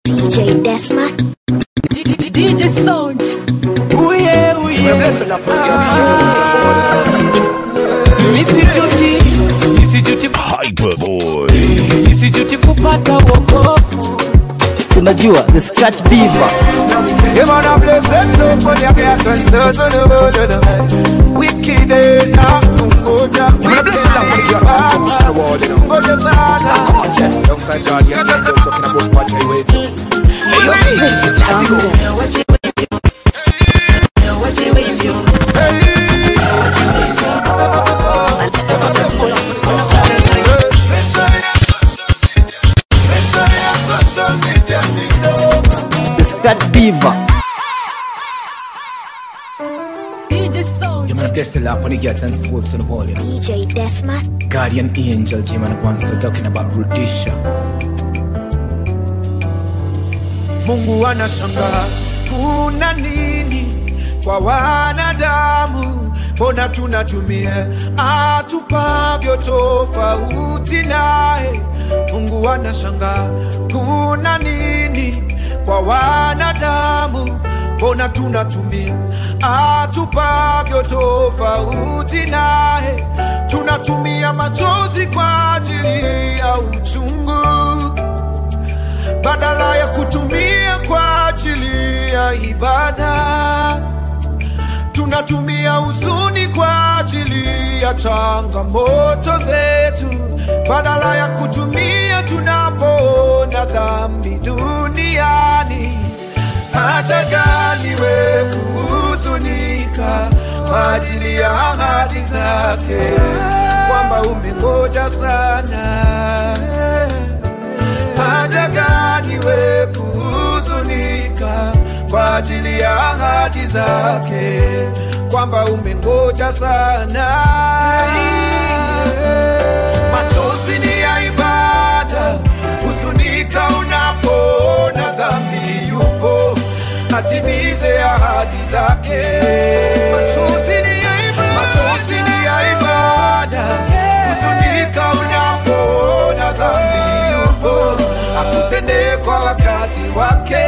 DJ Desma. DJ Sound. Uye, uye. Nisijuti, nisijuti, Hyperboy. nisijuti kupata wokovu. tunajua the scratch diva Yeah, man, I bless them, no for their gas and so to the world of the wicked and not Tungoja. Man, I bless them, no for their gas and so to the world, you know. Tungoja sana. Alongside Guardian Angel talking about Patch Highway. Hey, yo, hey, let's go. the scratch diva DJ Sound. Yeah, man, I bless the lap on the gas and soul to the world, you know. DJ Desma. Guardian Angel, Jim and Bonzo talking about Rudisha. Mungu anashangaa kuna nini kwa wanadamu, mbona tunatumia atupavyo tofauti naye. Mungu anashangaa kuna nini kwa wanadamu, mbona tunatumia atupavyo tofauti naye. Tunatumia machozi kwa ajili ya uchungu badala ya kutumia kwa ajili ya ibada. Tunatumia huzuni kwa ajili ya changamoto zetu, badala ya kutumia tunapoona dhambi duniani. Hata gani we kuhuzunika kwa ajili ya ahadi zake, kwamba umengoja sana haja gani we kuhuzunika kwa ajili ya ahadi zake, kwamba umengoja sana. Machozi ni ya ibada, huzunika unapoona dhambi yupo atimize ahadi zake. Machozi ni ya ibada, machozi ni ya ibada, huzunika unapoona dhambi yupo akutendee kwa wakati wake.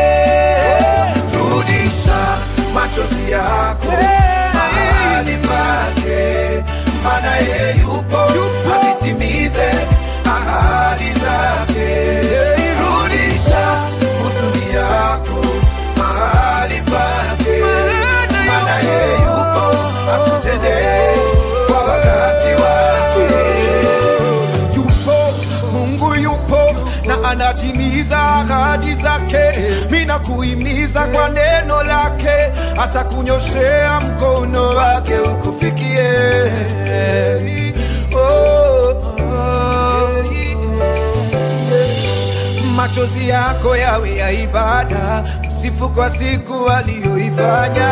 Rudisha machozi yako mahali pake, maana yeye yupo azitimize ahadi zake. Rudisha huzuni yako mahali pake, maana yeye yupo akutendee kwa wakati wake yupo mungu yupo na anatimiza ahadi zake mina kuhimiza kwa neno lake atakunyoshea mkono wake ukufikie oh, oh. machozi yako yawe ya ibada msifu kwa siku aliyoifanya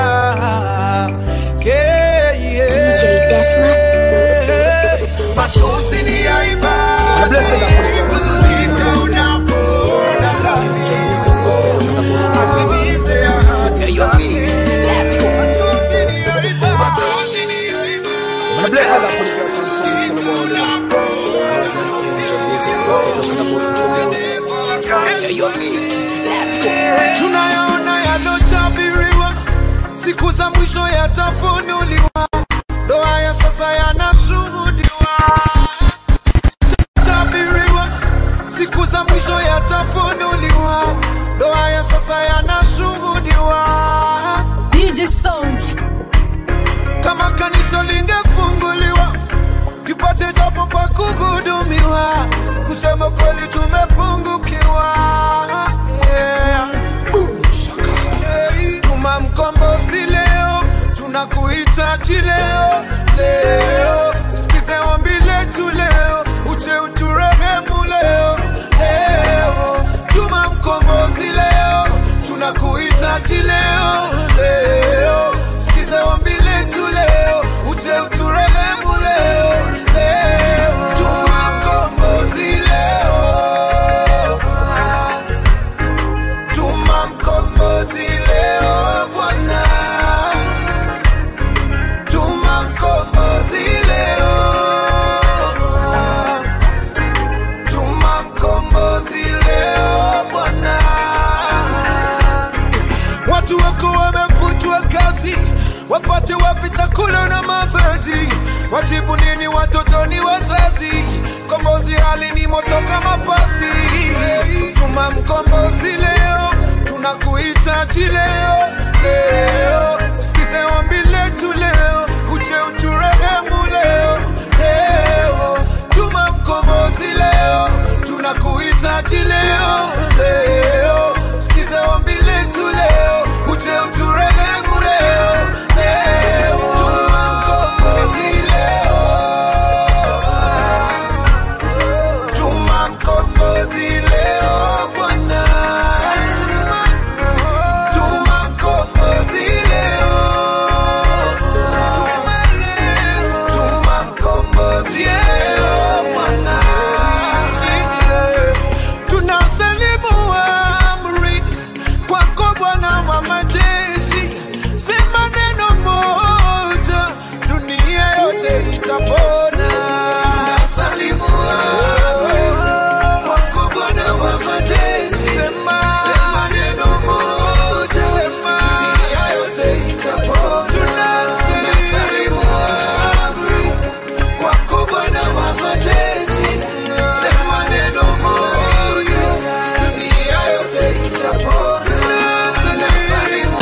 yeah, yeah. DJ Desma. machozi ni ya ibada Huzunike unapoona dhambi atimize ahadi zake. Machozi ni ya ibada. Machozi ni ya ibada. Man, I bless the lap on the gas and soul to the world, you know. Hey, yo, hey, let's go. tunayaona yalotabiriwa, siku za mwisho yatafunuliwa, ndoa ya sasa yanashuhudiwa. Tabiriwa, siku za mwisho yatafunuliwa, ndoa ya sasa yanashuhudiwa. DJ Sound. kama kanisa lingefunguliwa tupate japo pa kuhudumiwa kusema kweli tumepungukiwa yeah. Boom, shaka. Hey, tuma mkombozi leo tunakuhitaji leo leo usikize ombi letu leo uje uturehemu leo leo tuma mkombozi leo tunakuhitaji leo leo sikiza ombi letu leo uje uturehemu leo leo tuma mkombozi leo tuma mkombozi leo bwana tuma mkombozi leo tuma mkombozi leo bwana eti wapate wapi chakula na mavazi, wajibu nini watoto ni wazazi, kombozi hali ni moto kama pasi. Tuma mkombozi leo, tunakuhitaji leo leo, sikize ombi letu leo, uje uturehemu leo leo, tuma mkombozi leo, tunakuhitaji leo leo, sikize ombi letu leo, uje uturehemu leo leo, tuma mkombozi leo, tuma mkombozi leo Bwana, tuma mkombozi leo, tuma mkombozi leo Bwana, tunasalimu amri kwako Bwana wa majeshi, sema neno moja, dunia yote itapona. Tunasalimu amri kwako Bwana wa majeshi, sema sema neno moja, sema dunia yote itapona. Tunasalimu amri kwako Bwana wa majeshi, sema neno moja, dunia yote itapona. Tunasalimu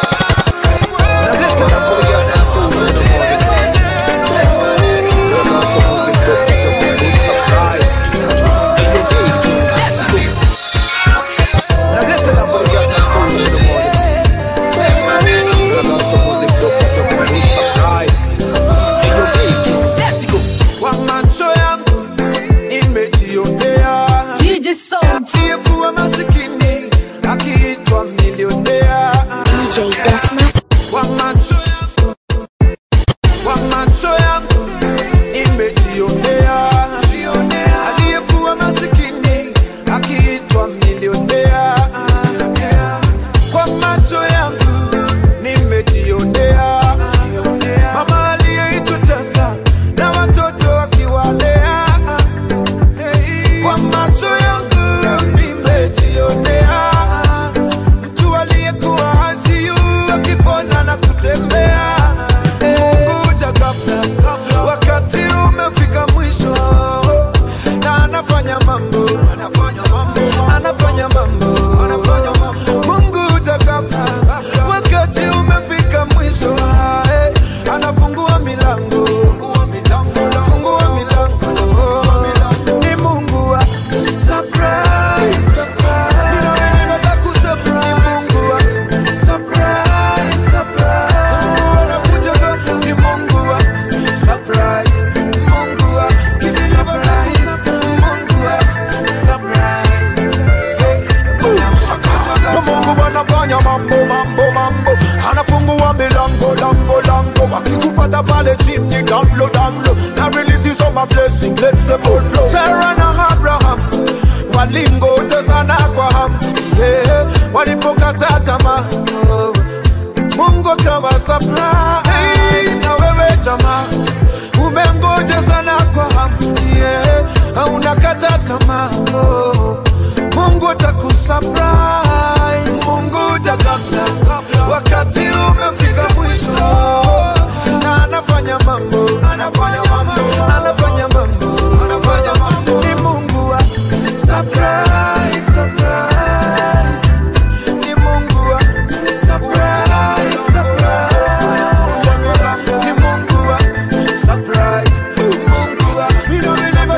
kwa macho yangu nimejionea DJ Sound. aliyekuwa masikini akiitwa milionea DJ Desma. kwa macho yangu, kwa macho yangu nimejionea aliyekuwa masikini akiitwa milionea. Kwa macho yangu nimejionea mama aliyeitwa tasa na watoto akiwalea. Kwa macho yangu nimejionea mtu aliyekuwa ICU akipona na kutembea. Mungu huja ghafla, wakati umefika mwisho, na anafanya mambo, anafanya mambo, anafanya mambo, anafanya mambo. Mungu huja ghafla, wakati umefika mwisho, eh, anafungua milango, anafungua milango, ni Mungu wa surprise, surprise. Ninaweza kusurprise. Ni Mungu wa surprise, surprise. Mungu anakuja ghafla. Ni Mungu wa surprise. Mungu wa surprise. Mungu wa surprise. Hey. Mungu anafanya mambo mambo mambo, anafungua milango lango lango, akikupata pale chini download download, na release some blessing, let the boat flow. Sarah na Abraham walingoja sana kwa hamu yeah, walipokata tamaa oh. Mungu akawa surprise hey, na wewe jamaa umengoja sana kwa hamu yeah, haunakata tamaa oh. Mungu atakusurprise, Mungu ghafla wakati umefika mwisho, na anafanya mambo, anafanya mambo, anafanya mambo, anafanya mambo. Ni Mungu wa surprise, surprise. Ni Mungu wa surprise, surprise. Ni Mungu wa surprise, Mungu wa Mungu wa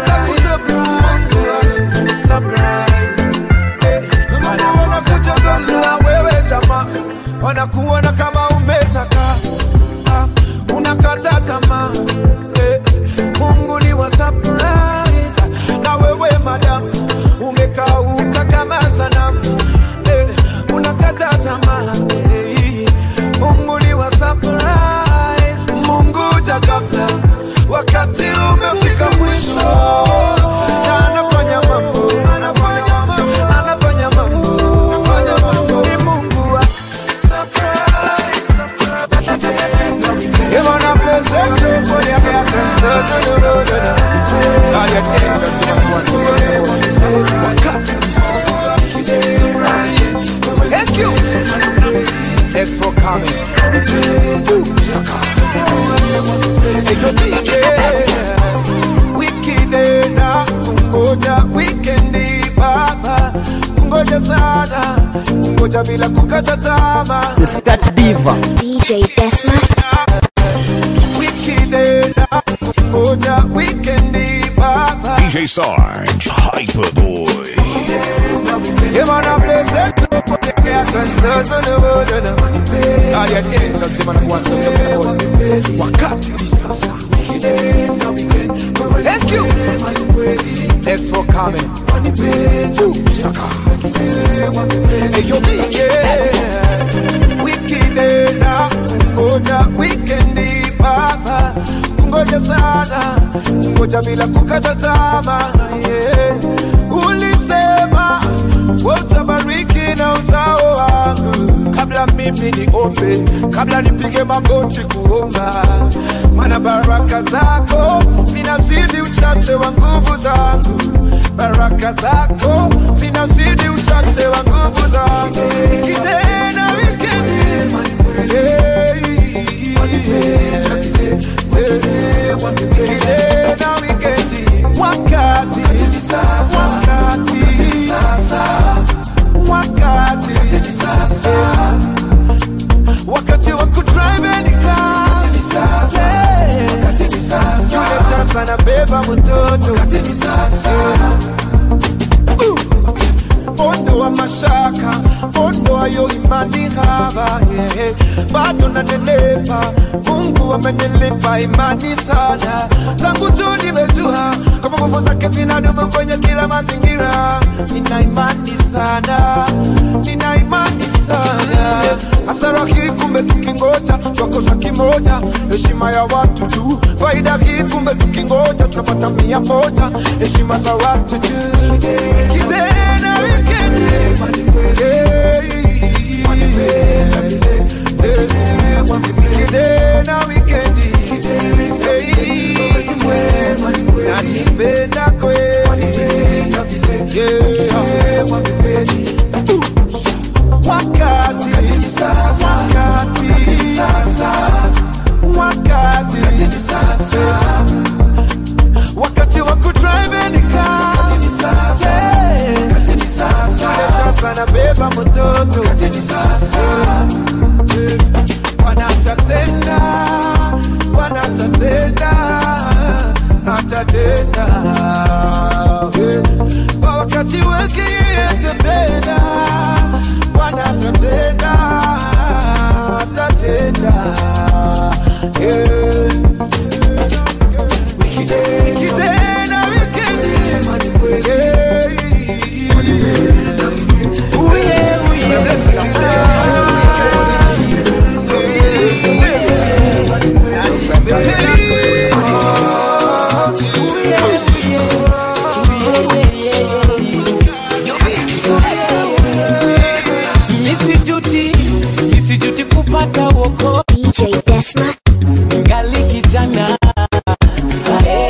surprise. Wanakuja ghafla, wewe jamaa, wanakuona kama umetaka Ah, unakata tamaa Eh, Mungu ni wa surprise na wewe madam umekauka kama sanamu Eh, unakata tamaa Eh, Mungu ni wa surprise Mungu huja ghafla wakati umefika mwisho na anafanya mambo anafanya mambo anafanya mambo anafanya mambo ni Mungu wa surprise surprise Even a present for the God, you're angel to my one. Thank you. Thanks for coming. kungoja sana kungoja bila kukata tamaa The Scratch Diva. DJ Desma. wiki nenda kungoja wikendi baba DJ Sarge, Hyperboy. Yeah, man, I'm blessed to put the cat and sons on the world and I'm on the pay. I had angels, man, I want to talk about Wakati ni sasa. Thank you. Thanks for coming. Woo, shaka. Hey, yo, big, yeah. Wiki na ngoja wikendi baba kungoja sana kungoja bila kukata tamaa yeah. ulisema utabariki na uzao wangu kabla mimi niombe kabla nipige magoti kuomba mana baraka zako zinazidi uchache wa nguvu zangu baraka zako zinazidi uchache wa nguvu zangu kitena wikendi kitena wikendi wakati wakati wakati wakati wa kudrive any car yule tasa na beba mtoto ondoa mashaka ondoa yo imani haba yeah. bado nanenepa mungu amenilipa imani sana tangu tu nimejua kama nguvu zake zinadumu kwenye kila mazingira nina imani sana nina imani sana hasara hii kumbe tukingoja twakosa kimoja heshima ya watu tu faida hii kumbe tukingoja tunapata mia moja heshima za watu tu kitena wikendi kitena wikendi nanipenda kweli Yeah. wakati wakati wakati wakati wa kudrive any car sasa nabeba mtoto wanatatenda wanatatenda atatenda Eh, kwa wakati wake yeye atatenda wanatatenda atatenda Eh. Kitenda wikendi. Eh. Uye, uye. Misijuti, misijuti kupata woko DJ Desma. ngali kijana Ae.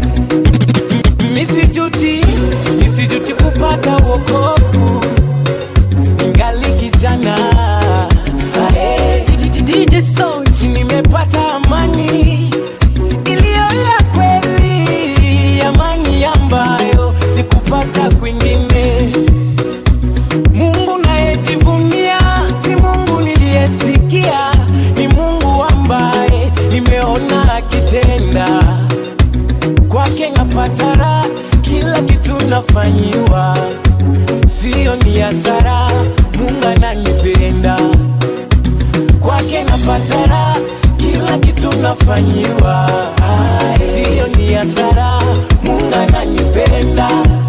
Misijuti, misijuti kupata wokovu ngali kijana Ae. DJ Sound. nimepata amani iliyo ya kweli, amani ambayo sikupata kwingine. Mungu nayejivunia si Mungu niliyesikia, ni Mungu ambaye nimeona akitenda. Kwake napata raha, kila kitu nafanyiwa, sio ni hasara. Mungu ananipenda kwake napata raha, kila kitu nafanyiwa, sio ni hasara. Mungu ananipenda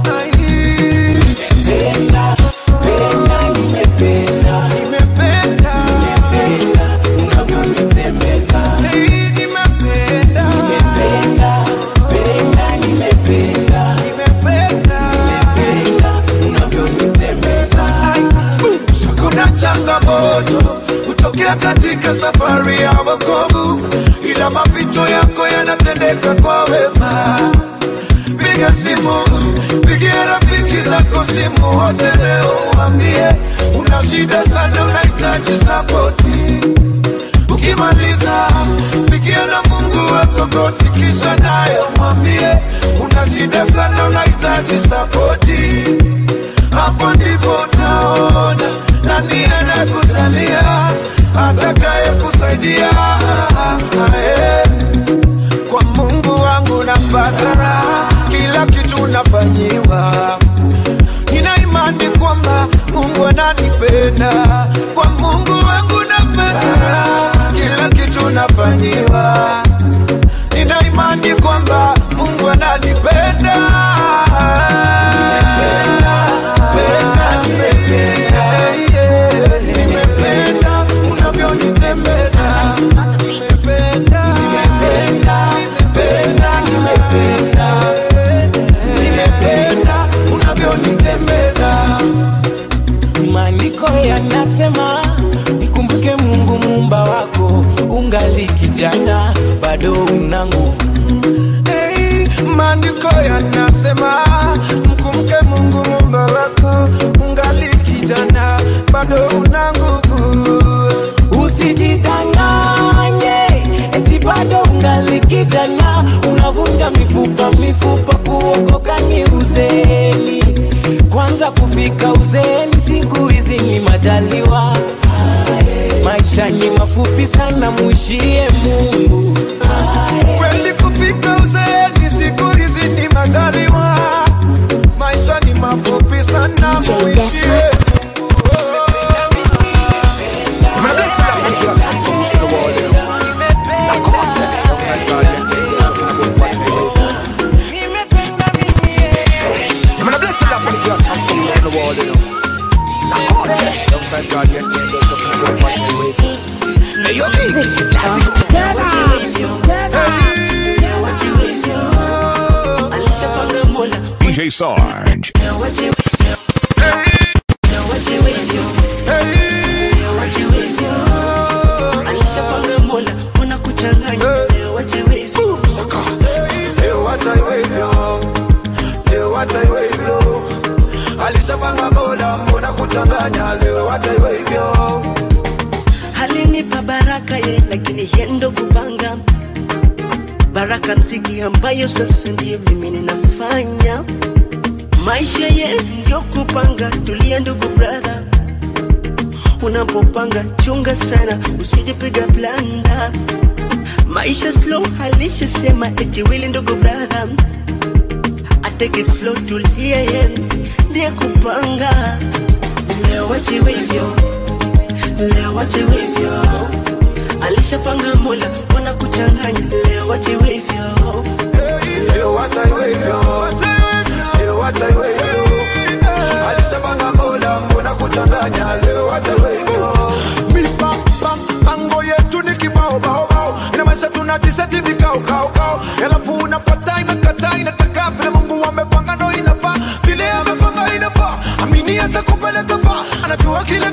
penda penda, nimependa Nimependa. penda unavyonitembeza, Hey, nimependa. nimependa penda, nimependa Nimependa. penda unavyonitembeza. kuna changamoto hutokea katika safari ya wokovu ila mapito yako yanatendeka kwa wema piga simu pigia rafiki zako simu wote leo wambie una shida sana unahitaji sapoti ukimaliza pigia na mungu wako goti kisha nayo mwambie una shida sana unahitaji sapoti hapo ndipo amenisaidia eh. Kwa Mungu wangu napata raha, kila kitu nafanyiwa. Nina imani kwamba Mungu ananipenda. Kwa Mungu wangu napata raha, kila kitu nafanyiwa. Nina imani kwamba Mungu ananipenda. Nimependa, nimependa, yeah. Nimependa unavyonitembeza. Nimependa, nimependa, nimependa, nimependa. Nimependa unavyonitembeza. Maandiko yanasema mkumbuke Mungu muumba wako, ungali kijana bado una nguvu. Hey, maandiko yanasema mkumbuke Mungu muumba wako, ungali kijana bado una nguvu. Usijidanganye eti bado ungali kijana, unavunja mifupa mifupa, kuokoka ni uzeni. Kwanza kufika uzeni, siku hizi ni majaliwa. Maisha ni mafupi sana, muishie Mungu. Kweli kufika uzeeni siku hizi ni majaliwa, maisha ni mafupi sana, DJ muishie Desmond. DJ Sarge. Leo wacha iwe hivyo, leo wacha iwe hivyo. Alishapanga Mola, mbona kuchanganya? Leo wacha iwe hivyo. alinipa baraka ye lakini yendo kupanga baraka mziki ambayo sasa ndiyo mimi ninafanya maisha ye ndio kupanga tulia ndugu brother unapopanga chunga sana usijipiga blanda maisha slow alishasema eti wili ndugu brother I take it slow tulia ye ndiye kupanga leo wachiwe hivyo leo wachiwe hivyo alishapanga mola mbona kuchanganya leo wachiwe hivyo Leo wacha iwe hivyo, leo wacha iwe hivyo. Alishapanga Mola, mbona kuchanganya? Leo wacha iwe hivyo. Mipango yetu ni kibao bao bao, ina maisha tunajiseti vikao kao kao, alafu unapata imekata, inataka vile Mungu amepanga ndo inafaa, vile amepanga inafaa. Amini atakupeleka faa, anajua kile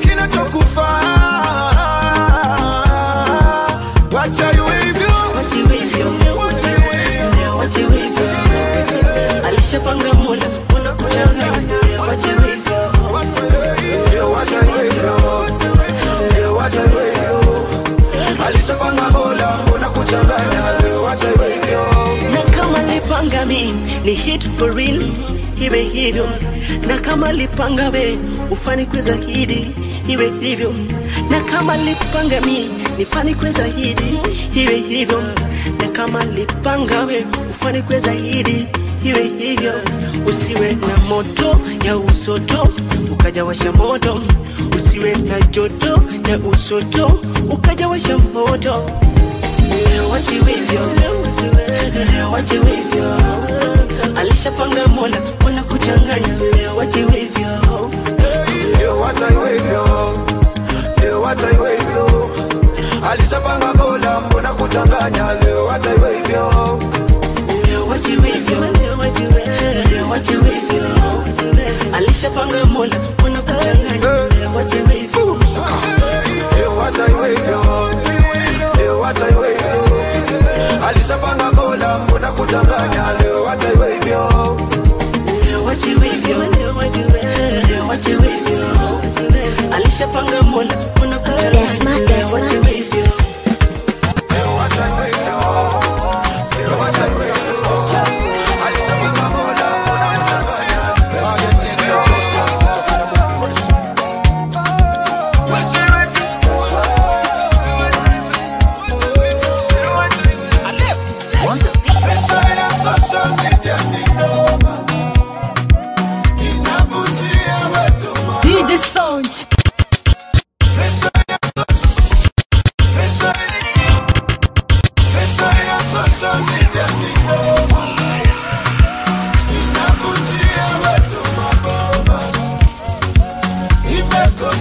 kinachokufaa. Wacha iwe hivyo, wachiwe hivyo leo wachiwe hivyo alishapanga mola mbona kuchanganya leo wachiwe hivyo leo wacha iwe hivyo, leo wacha iwe hivyo. Alishapanga Mola, mbona kuchanganya? Leo wacha iwe hivyo. na kama lipanga mi ni hit for real iwe hivyo na kama lipanga we ufanikwe zaidi iwe hivyo na kama lipanga mi nifanikwe zaidi iwe hivyo na kama lipanga we ufanikwe zaidi iwe hivyo usiwe na moto ya usoto ukajawasha moto usiwe na joto ya usoto ukajawasha moto Leo wachiwe hivyo, leo wachiwe hivyo. Alishapanga Mola, mbona kuchanganya? Leo wachiwe hivyo, Leo wacha iwe hivyo, leo wacha iwe hivyo. Alishapanga Mola, mbona kuchanganya? Leo wacha iwe hivyo. leo wachiwe hivyo, leo wachiwe hivyo. Alishapanga Mola, mbona kuchanganya? Leo wachiwe hivyo, Leo wacha iwe hivyo, leo wacha iwe hivyo. Alishapanga Mola, mbona kuchanganya? Leo wacha iwe hivyo. leo wachiwe hivyo, leo wachiwe hivyo. Alishapanga Mola, mbona kuchanganya? Desma, Leo Desma, wachiwe Desma. hivyo. Leo wacha iwe hivyo, leo wacha iwe hivyo. Alishapanga Mola, mbona kuchanganya? Leo wacha iwe hivyo.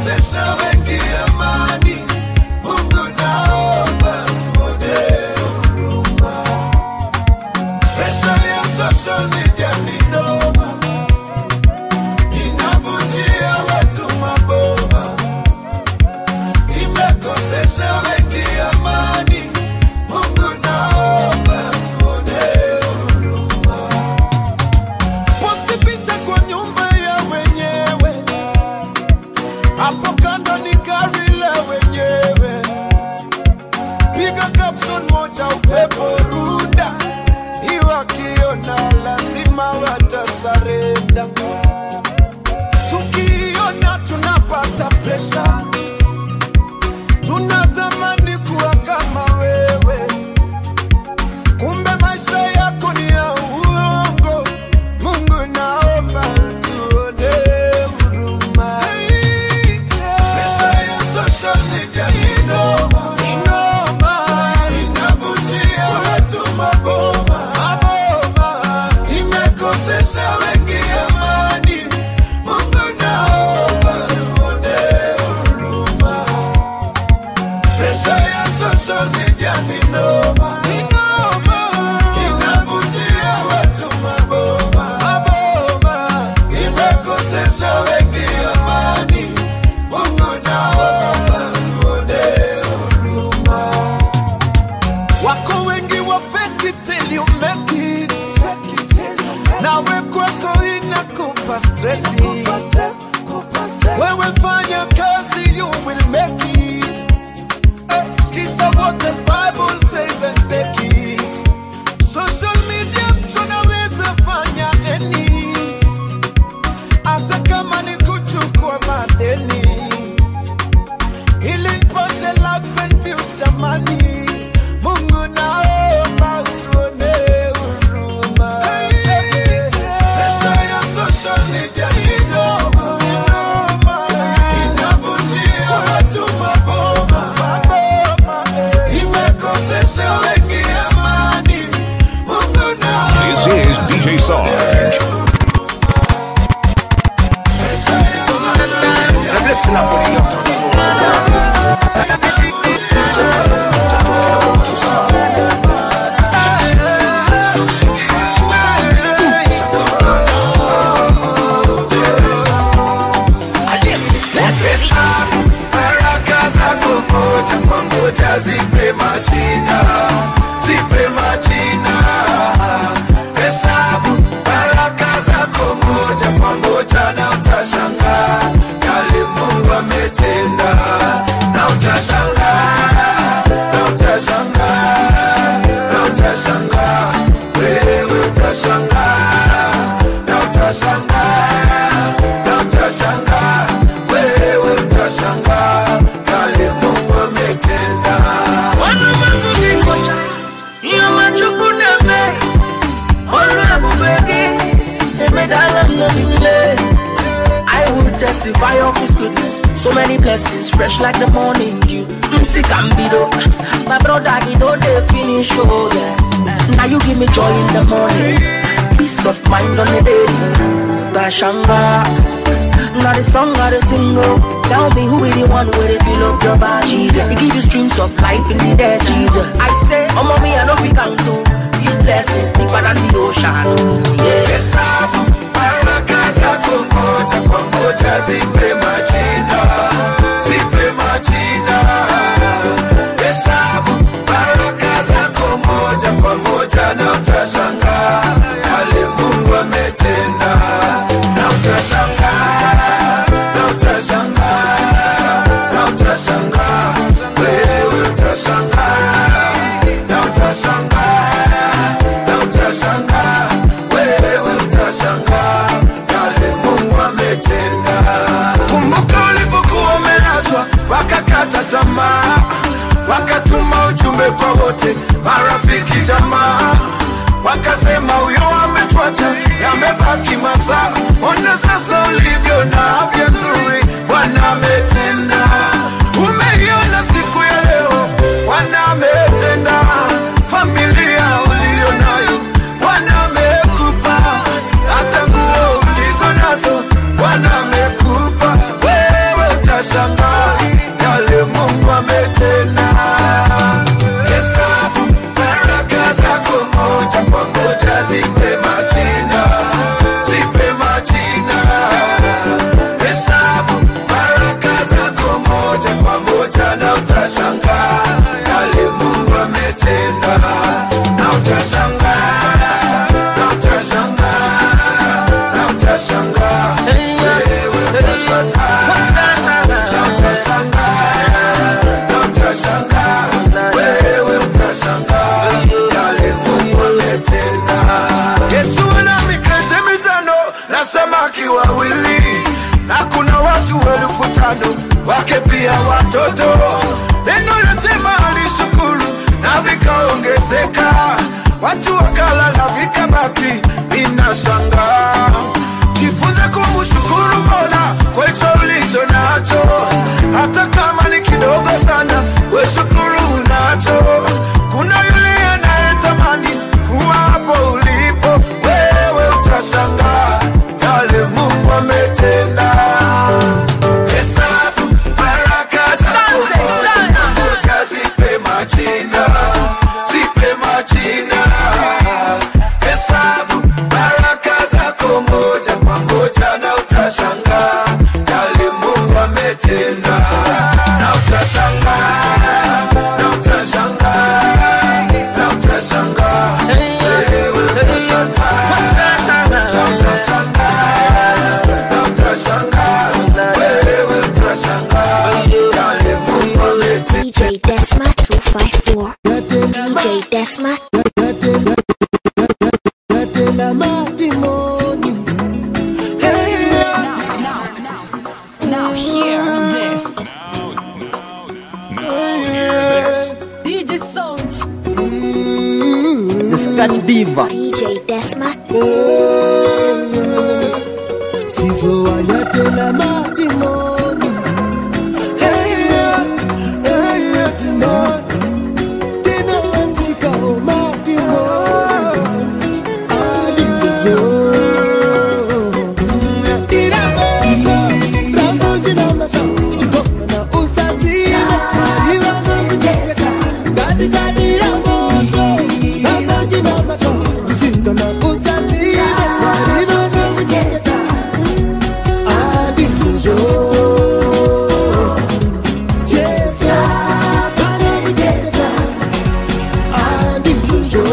imekosesha wengi amani. Mungu naomba uone huruma. Presha ya social media ni noma, inavunjia watu maboma, imekosesha wengi amani. Mungu naomba uone huruma. Posti picha kwa nyumba ya wenyewe, hapo kando ni gari la wenyewe. Piga caption moja, upepo runda, iwakiona lazima watasarenda. Tukiona tunapata presha, tunatamani kuwa kama wewe kumbe maisha yako ni ya uongo. Mungu naomba tuone huruma. Hey, pesa ya social media ni noma, ni noma, inavunjia watu maboma, maboma, imekosesha wengi amani. Mungu naomba tuone huruma. Pesa ya social media ni noma, ni noma, inavunjia watu maboma, maboma, imekosesha wengi amani. Mungu naomba tuone huruma. Wako wengi wa fake it till you make it, nawe kwako inakupa stressi. Wewe fanya kazi, you will make it. Eh, Sikiza what the Bible says and take it. Social media tunaweza fanya any, hata kama ni kuchukua madeni, ili nipate likes and views jamani. Mungu naomba utuone huruma. Pesa ya social media ni noma, ni noma, inavunjia watu maboma, maboma, imekosesha wengi amani. Mungu naomba This is DJ Sarge. Now listen up with the uptown songs. baraka zako moja kwa moja zipe majina, zipe majina. Hesabu baraka zako moja kwa moja na utashangaa yale Mungu ametenda, na utashangaa, na utashangaa, na utashangaa, wewe utashangaa, na utashangaa, na utashangaa, wewe utashangaa yale Mungu ametenda. Wana mabudikocha, iyo machukuneme, olu ebubegi, emedala mnobimle. I will testify of his goodness. So many blessings, fresh like the morning dew. Msikambido, my brother, he know they finish, oh yeah. Now you give me joy in the morning, peace of mind on the daily. Bashanga, now the song I the single. Tell me who is the one where they feel up your body. Jesus, he give you streams of life in the desert. Jesus, I say, oh mommy, I know we can do these blessings deeper than the ocean. Yeah. Hesabu baraka zako moja kwa moja zipe majina, zipe majina. Hesabu baraka zako moja kwa moja na utashangaa yale Mungu ametenda, na utashangaa, na utashangaa, na utashangaa, wewe utashangaa, na utashangaa, na utashangaa, wewe utashangaa yale Mungu ametenda. Kumbuka ulipokuwa umelazwa, wakakata tamaa, wakatuma ujumbe kwa wote, marafiki, jamaa, wakasema huyo ametwacha, yamebaki masaa. Ona sasa ulivyo na afya nzuri, Bwana ametenda. Umeiona siku ya leo, Bwana ametenda. Familia ulio nayo, Bwana amekupa hata nguo ulizo nazo, Bwana amekupa wewe, utashangaa utashangaa yale Mungu ametenda. Hesabu baraka zako moja kwa moja, zipe majina, zipe majina. Hesabu baraka zako moja kwa moja, na utashangaa yale Mungu ametenda, na utashangaa, na utashangaa, na utashangaa, wewe utashangaa, na utashangaa, na utashangaa, wewe utashangaa yale Mungu ametenda. Yesu ana mikate mitano na samaki wawili, na kuna watu elfu tano wake pia watoto. Neno nasema alishukuru na vikaongezeka, watu wakala na vikabaki. Ninashangaa, jifunze kumshukuru Mola kwa hicho ulicho nacho, hata kama ni kidogo sana, we shukuru unacho. Kuna yule anayetamani kuwa hapo ulipo, wewe utashangaa yale Mungu ametenda. Hesabu baraka zako moja kwa moja, zipe majina, zipe majina. Hesabu baraka zako moja kwa moja, na utashangaa yale Mungu ametenda, na utashangaa, na utashangaa, na utashangaa, wewe utashangaa, na utashangaa, na utashangaa, wewe utashangaa yale Mungu ametenda. DJ Desma 254. DJ Desma. Natenda matimoni DJ Sound. The Scratch Diva. DJ Desma. sizo wanyatenda matimoni tena wanzikao matimoni adizo iramoto rambojinamasa chikoma na usazima mariwazongujeketa katikati ya moto rambojinamasa chisinga na usazima mariwazongujeketa adizo Jesa, banamujeketa adizo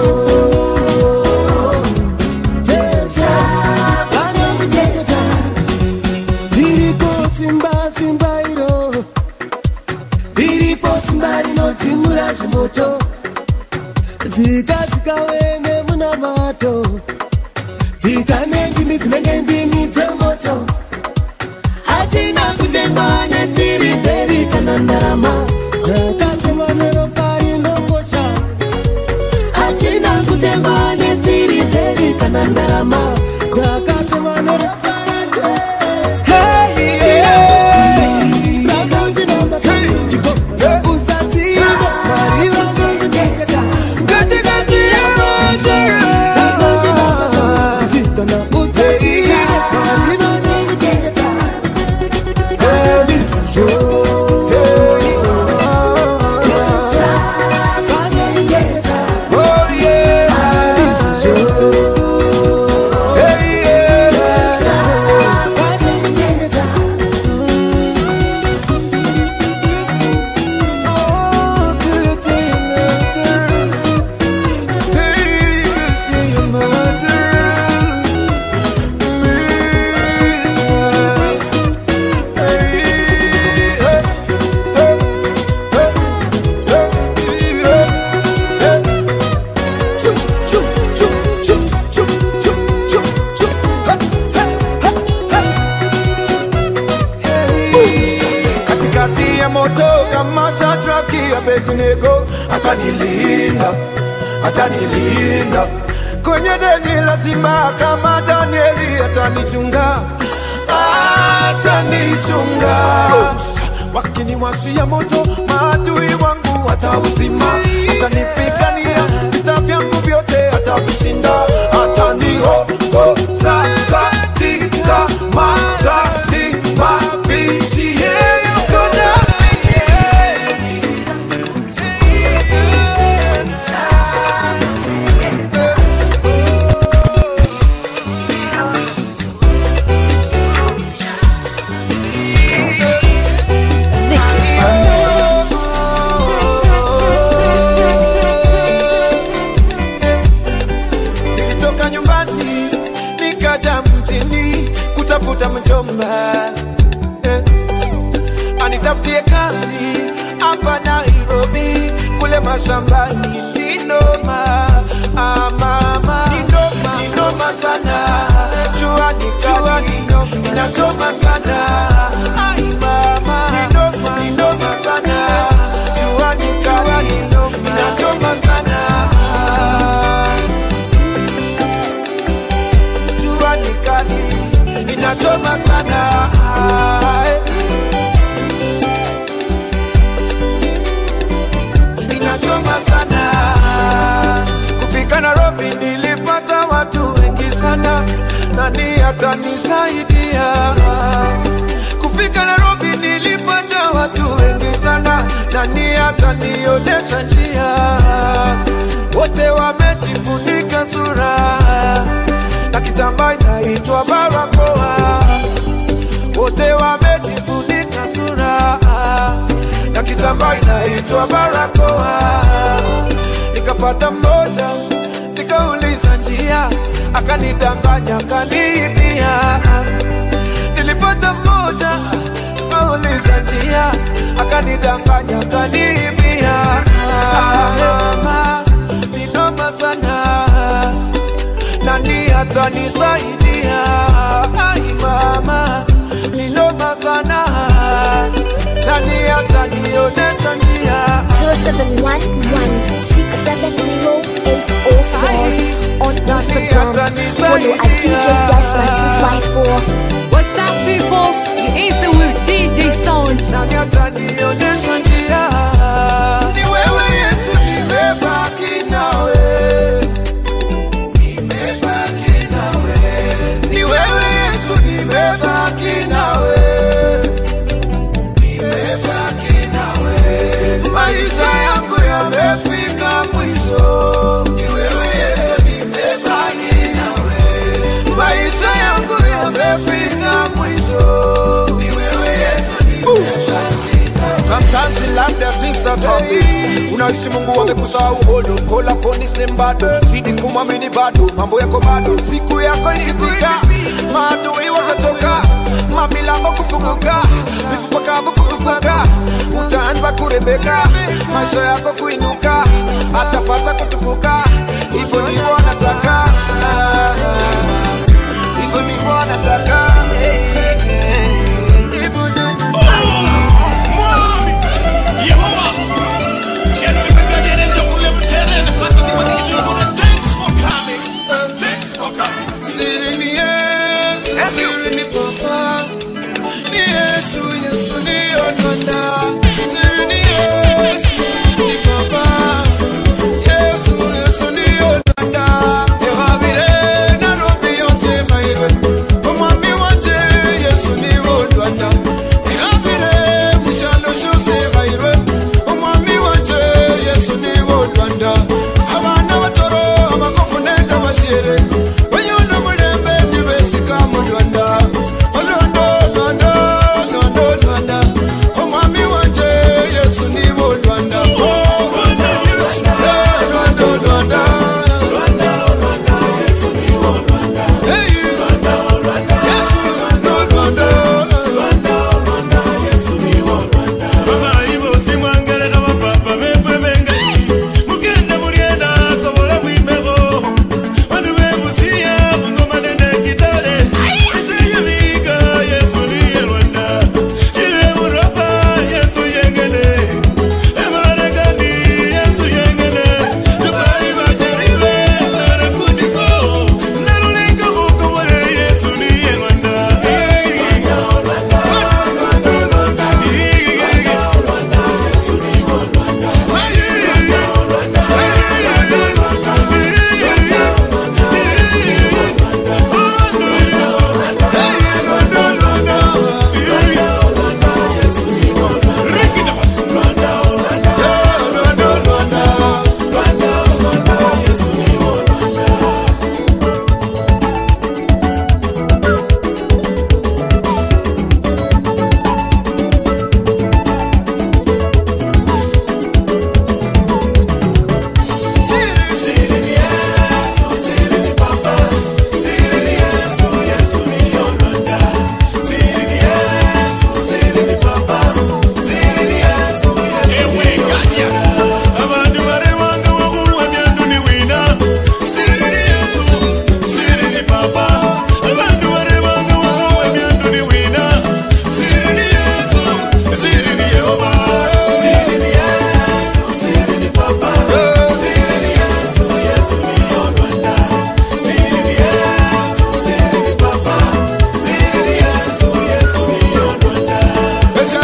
Jesa, banamujeketa Liriko simba simba iro Liripo simba rinodzimura zvimoto Dzika dzikawende muna mato Dzika nendimi dzinenge ndimi dzemoto Hatina kutengwa nesirivheri kana ndarama Dzakatemwa neropa rinokosha Hatina kutengwa nesirivheri kana ndarama Dzakatemwa neropa katikati ya moto kama Shadraki, Abednego atanilinda, atanilinda kwenye deni la simba kama Danieli atanichunga, atanichunga wakiniwashia moto maadui wangu watauzima, atanipigania vita vyangu vyote atavishinda, ataniongoza katika majani mabichi, yeye yuko mashambani ni noma ah, mama ni noma, ni noma sana jua ni kali inachoma sana ai mama ni noma, ni noma sana jua ni kali inachoma sana jua ni kali inachoma sana inachoma sana kufika Nairobi nilipata watu wengi sana nani atanisaidia kufika Nairobi nilipata watu wengi sana nani atanionyesha njia wote wamejifunika sura na kitambaa inaitwa barakoa wote wamejifunika sura na kitambaa inaitwa barakoa. Nikapata mmoja nikauliza njia, akanidanganya akaniibia. Nilipata mmoja nikauliza njia, akanidanganya akaniibia. Mama, ni noma sana nani atanisaidia? Ai mama, ni noma sana, nani atanionyesha njia? 0711-670-804 on Instagram. Follow at DJ Desma254. What's up, people? You're easy with DJ Sound. Nani atanionyesha njia? Ni wewe Yesu, nimebaki nawe. Nimebaki nawe. Ni wewe Yesu, nimebaki nawe. Nimebaki nawe. Maisha yangu yamefika mwisho. Ni wewe Yesu, nimebaki nawe. Maisha yangu yamefika mwisho. Ni wewe Yesu, nimebaki Sometimes in life there are things that happen. Unaishi Mungu amekusahau bado, kola ponis ni bado, zidi kumwamini bado, mambo yako bado. Siku yako ikifika, maadui watatoka, mamilango kufunguka, vifupa kavu kufufuka, utaanza kurembeka, maisha yako kuinuka, atapata kutukuka. Hivyo ndivyo anataka, hivyo ndivyo anataka. Hivyo ndivyo Siri ni Yesu, siri ni Papa, ni Yesu, Yesu ndiyo Bwana. Siri ni Yesu, ni Papa, Yesu, Yesu ndiyo Bwana.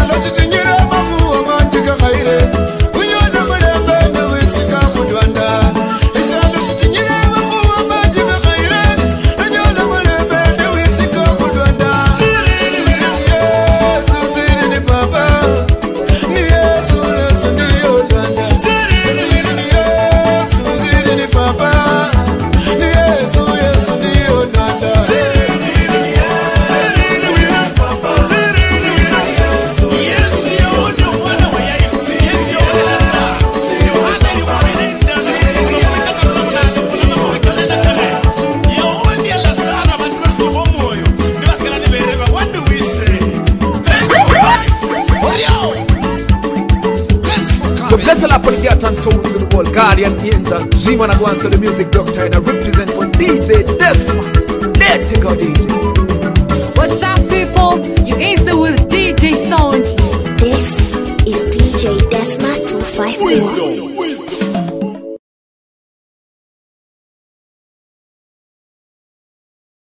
isalo chitinyire mavuwa manjika kaire unyona mulembe newisika mudwanda isalo chitinyire mavuwa manjika kaire unyona mulembe newisika mudwanda yesu siri ni baba ni yesu lesu ndiyo dwanda siri ni yesu siri ni baba ni yesu yesu ndiyo dwanda The blessed up on the art and souls in the world, Guardian Angel, Jima Nagwanso, the music doctor, and I represent for DJ Desma. Let it go, DJ. What's up, people? You answer with DJ Sonji. This is DJ Desma 254.